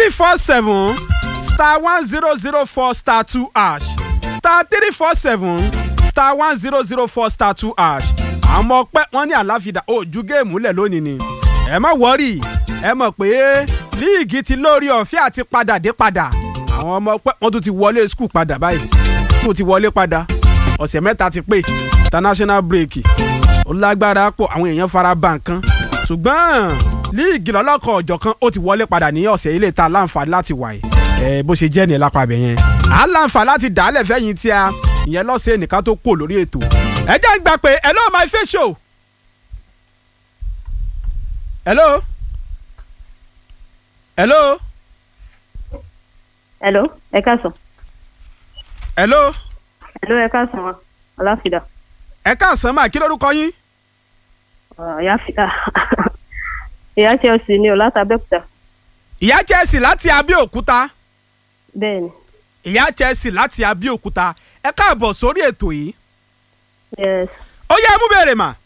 three four seven star one zero zero four star two hash star three four seven star one zero zero four star two hash àwọn ọmọ ọpẹ́ wọn ní àláfíà ojú géèmù lẹ̀ lónìí ni ẹ má wọ́rì ẹ mọ̀ pé líìgì ti lórí ọ̀fẹ́ àti padà dé padà àwọn ọmọ ọpẹ́ wọn tún ti wọlé skul padà báyìí skul ti wọlé padà ọ̀sẹ̀ mẹ́ta ti pé international break ó lágbára pọ̀ àwọn èèyàn fara ba nǹkan ṣùgbọ́n líìgì lọ́lọ́kọ̀ ọ̀jọ̀kan ó ti wọlé padà ní ọ̀sẹ̀ ilé ta láǹfààní láti wà yìí ẹ bó ṣe jẹ́ ní lápá abẹ yẹn à ń láǹfààní láti dàálẹ̀ fẹ́yìn tí a ìyẹn lọ́sẹ̀ nìkan tó kò lórí ètò ẹ jẹ́ ń gbà pé hello my face show hello hello hello ẹ káàsán hello hello ẹ káàsán wa aláfíà ẹ káàsán máa kí lórúkọ yín ìyá fìdá ìyá chelsea ni o láti abẹ́òkúta ìyá chelsea láti abẹ́òkúta bẹ́ẹ̀ ni ìyá chelsea láti abẹ́òkúta ẹ káàbọ̀ sórí ètò yìí yes ó yẹ mú bèrè mà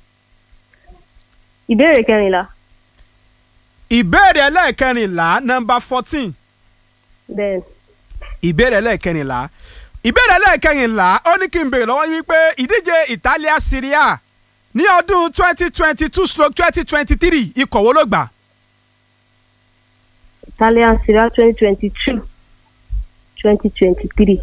ìbéèrè kẹrìnlá ìbéèrè ẹlẹ́ẹ̀kẹrìnlá nọmba fourteen bẹ́ẹ̀ ni ìbéèrè ẹlẹ́ẹ̀kẹrìnlá ìbéèrè ẹlẹ́ẹ̀kẹrìnlá ó ní kí n béèrè lọ́wọ́ yín wípé ìdíje Italia Serie A ní ọdún twenty twenty two stroke twenty twenty three ikọ̀ wo ló gbà italian serie twenty twenty two twenty twenty three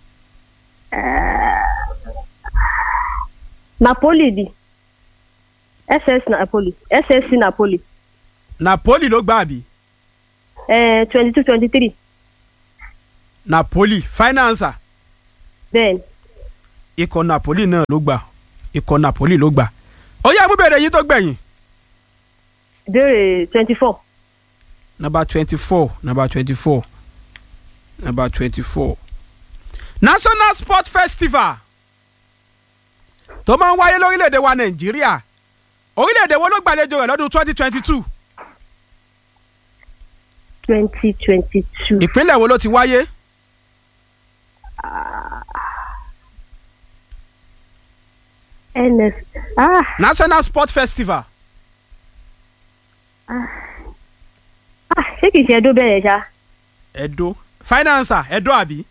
napoli di ss napoli ssc napoli Napoli ló gbà àbí twenty two twenty three Napoli finance bẹ́ẹ̀ ni ikọ̀ Napoli náà ló gbà ikọ̀ Napoli ló gbà ó yẹ mú bèrè yín tó gbẹ̀yìn ìbéèrè twenty four number twenty four number twenty four number twenty four National Sport Festival tó máa ń wáyé lórílẹ̀‐èdè wa Nàìjíríà orílẹ̀‐èdè wo ló gbàlejò rẹ̀ lọ́dún twenty twenty two twenty twenty two ìpínlẹ̀ wo ló ti wáyé ns ah National Sport Festival ah ṣé kìí ṣe ẹdó bẹ́ẹ̀ yẹn ṣá Edo financer Edo àbí.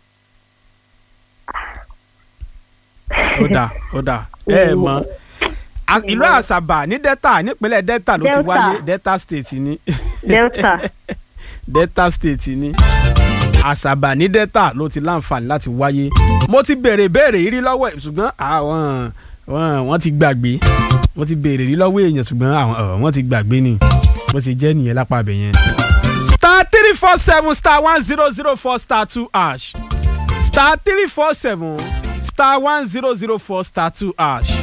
ó dà ó dà ẹ ẹ mọ̀ A- ìlú Àsàbà ní Delta nípínlẹ̀ Delta ló ti Delta. wáyé Delta State ní. delta Delta State ní Àsàbà ní Delta ló ti láǹfààní láti wáyé mo ti béèrè béèrè yìí rí lọ́wọ́ ẹ̀ ṣùgbọ́n àwọn wọn wọ́n ti gbàgbé wọ́n ti béèrè rí lọ́wọ́ èèyàn ṣùgbọ́n àwọn ọ̀, wọ́n ti gbàgbé ni bó ṣe jẹ́ nìyẹn lápá abẹ yẹn. star three four seven star one zero zero four star two hash star three four seven star one zero zero four star two hash